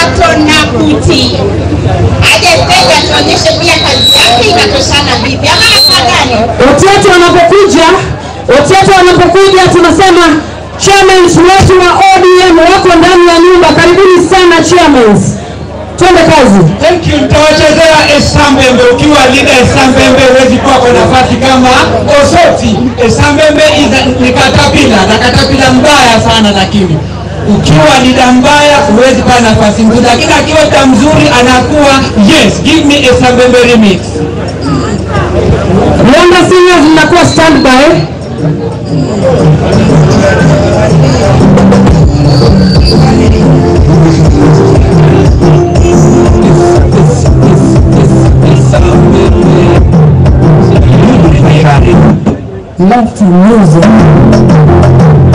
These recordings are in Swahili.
Jackson Nakuti aje stage atuonyeshe pia kazi yake inatoshana vipi, ama namna gani? Watoto wanapokuja, watoto wanapokuja tunasema chairmen wetu wa ODM wako ndani ya nyumba. Karibuni sana chairmen, twende kazi. Thank you. Nitawachezea Esambembe. Ukiwa leader Esambembe huwezi kuwa kwa nafasi kama Osoti. Esambembe is a- ni katapila na katapila mbaya sana, lakini ukiwa leader mbaya huwezi kuwa nafasi nzuri, lakini akiwa leader mzuri anakuwa yes. Give me Esambembe remix. Yanga seniors mnakuwa standby. Love to music.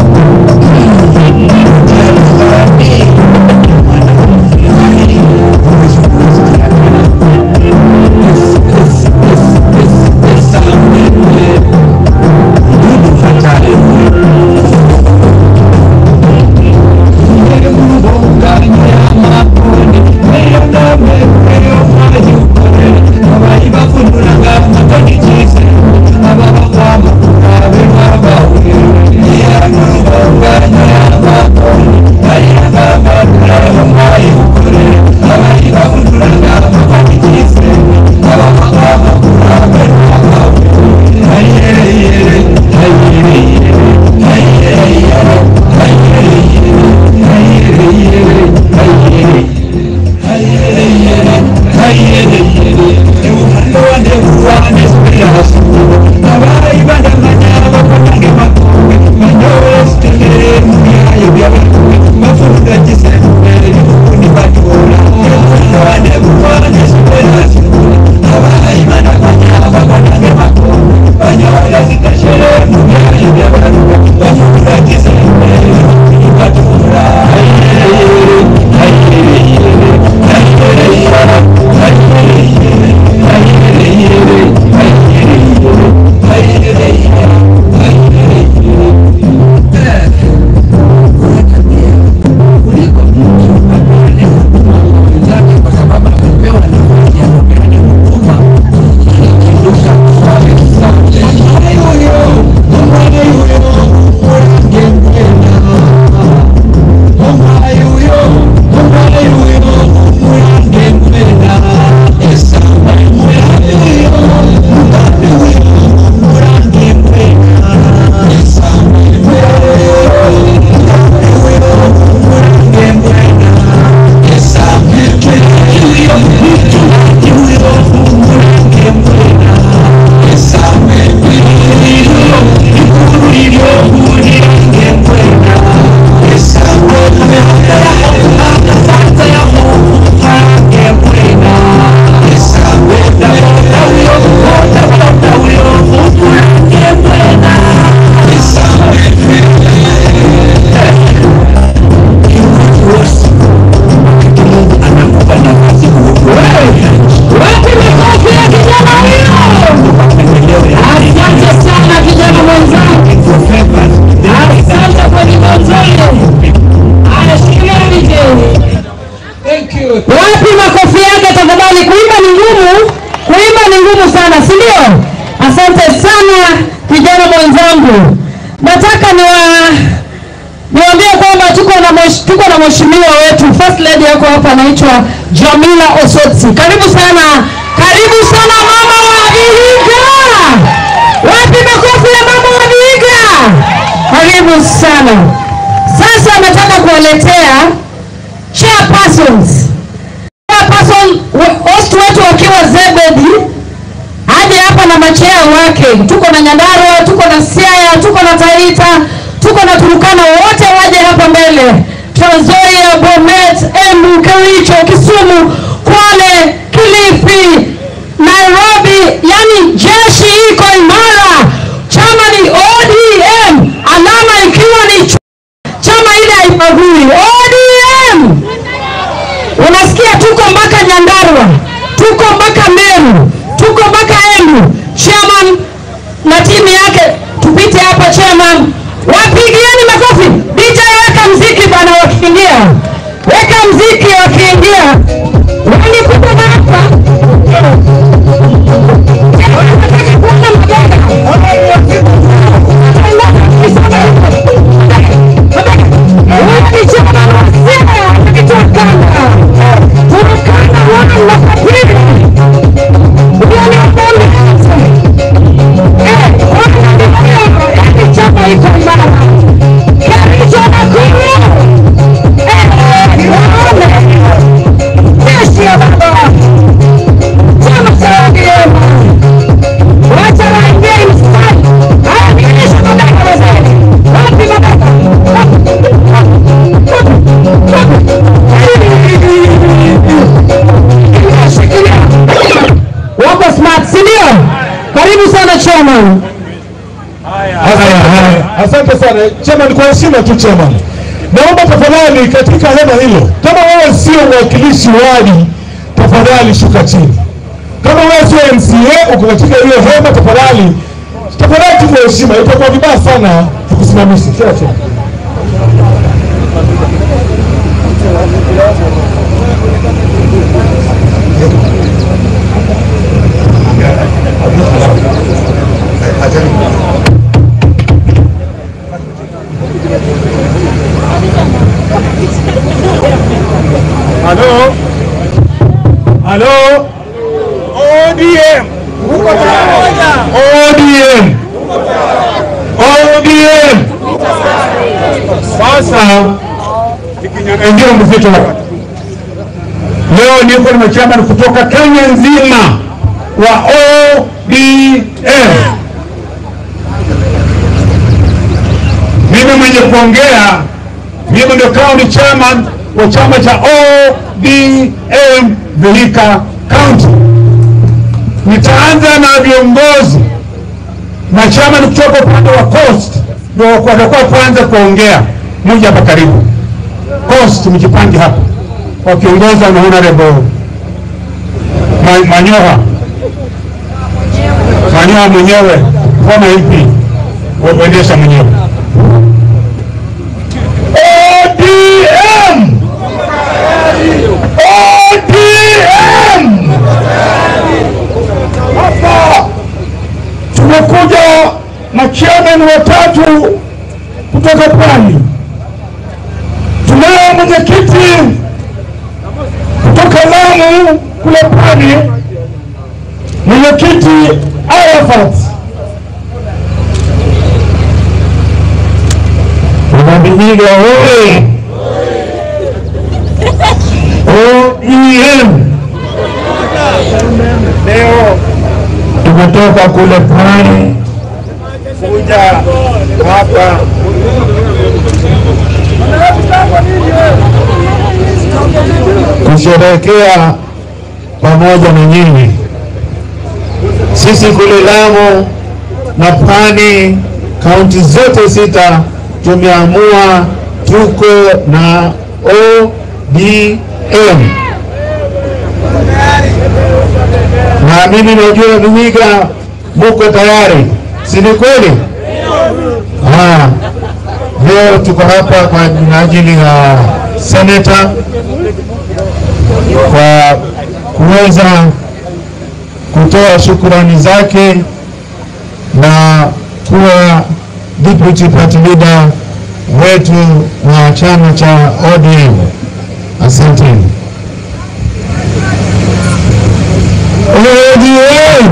Asante sana kijana mwenzangu. Asante kwa nimozoe. Anashikilia DJ. Thank you. Wapi makofi yake tafadhali? Kuimba ni ngumu, kuimba ni ngumu sana, si ndio? Asante sana kijana mwenzangu. Nataka niwa niwaambie kwamba tuko na mwesh, tuko na mheshimiwa wetu first lady yako hapa anaitwa Jamila Osotsi. Karibu sana, karibu sana mama wa Vihiga. Wapi makofi ya mama wa Vihiga? Karibu sana. Sasa nataka kuwaletea chairpersons chairperson we- host wetu wakiwa Zebedi aje hapa na machea wake. Tuko na Nyandarua, tuko na Siaya, tuko na Taita, tuko na Turukana, wote waje hapa mbele. Trans Nzoia, Bomet, Embu, Kericho, Kisumu, Kwale, Kilifi, Nairobi, yani jeshi iko imara. Chama ni ODM, alama ikiwa ni ch- chama ile haibagui. ODM unasikia tuko mpaka Nyandarua, tuko mpaka Meru, tuko mpaka Embu. Chairman na timu yake, tupite hapa chairman, wapigieni makofi. DJ weka mziki bana, wakiingia, weka mziki wakiingia. chairman. Haya, haya. Asante sana chairman, kwa heshima tu chairman, naomba tafadhali katika hema hilo, kama wewe sio mwakilishi wadi, tafadhali shuka chini. Kama wewe sio MCA uko katika hiyo hema, tafadhali tafadhali tu kwa heshima, itakuwa vibaya sana tukusimamishe. Kila chini. Halo, halo, ODM, ODM, ODM. Sasa nikinyang'anyia mzito hapa leo, niko na chairman kutoka Kenya nzima wa ODM. Mimi mwenye kuongea, mimi ndio county chairman wa chama cha ODM Vihiga County. Nitaanza na viongozi na chairman kutoka upande wa Coast ndio watakuwa kwanza kuongea. Mmoja hapa karibu Coast, mjipange hapa, wakiongozwa na honorable Ma- Manyoha Manyoha mwenyewe former MP wa kuendesha mwenyewe ODM ODM hapa tumekuja machairman watatu kutoka Pwani. Tunaye mwenyekiti kutoka Lamu kule Pwani, mwenyekiti Arafat Unabinyiga oye! ODM leo tumetoka kule Pwani kuja hapa kusherehekea pamoja na nyinyi. Sisi kule Lamu na Pwani, kaunti zote sita, tumeamua tuko na ODM na mimi najua Vihiga muko tayari, si ni kweli? Ah, leo tuko hapa kwa ajili ya seneta kwa kuweza kutoa shukurani zake na kuwa deputy party leader wetu wa chama cha ODM. Asanteni. ODM!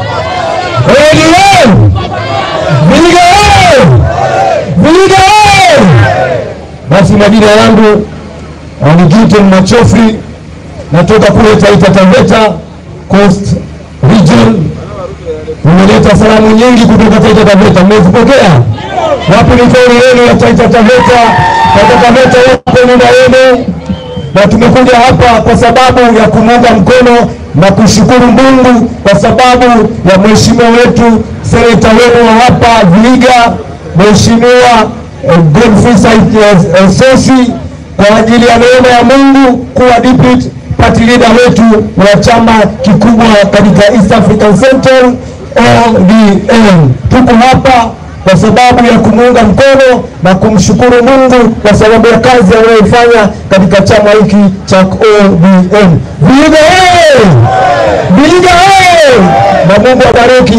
ODM! Vihiga oye! Vihiga oye! Basi majina yangu Wanigite Machofri, natoka kule Taita Taveta Coast Region. Nimeleta salamu nyingi kutoka Taita Taveta, mmezipokea? Wapi ni kauli yenu ya Taita Taveta? Taita Taveta wapo nyumba yenu, na tumekuja hapa kwa sababu ya kumuunga mkono na kushukuru Mungu kwa sababu ya mheshimiwa wetu seneta wenu wa hapa Vihiga, Mheshimiwa eh, Godfrey Said eh, eh, Sosi kwa ajili ya neema ya Mungu kuwa deputy party leader wetu wa chama kikubwa katika East African Central ODM. Tuko hapa kwa sababu ya kumuunga mkono na kumshukuru Mungu kwa sababu ya kazi anayoifanya katika chama hiki cha ODM. Vihiga oye! Vihiga oye! Na Mungu abariki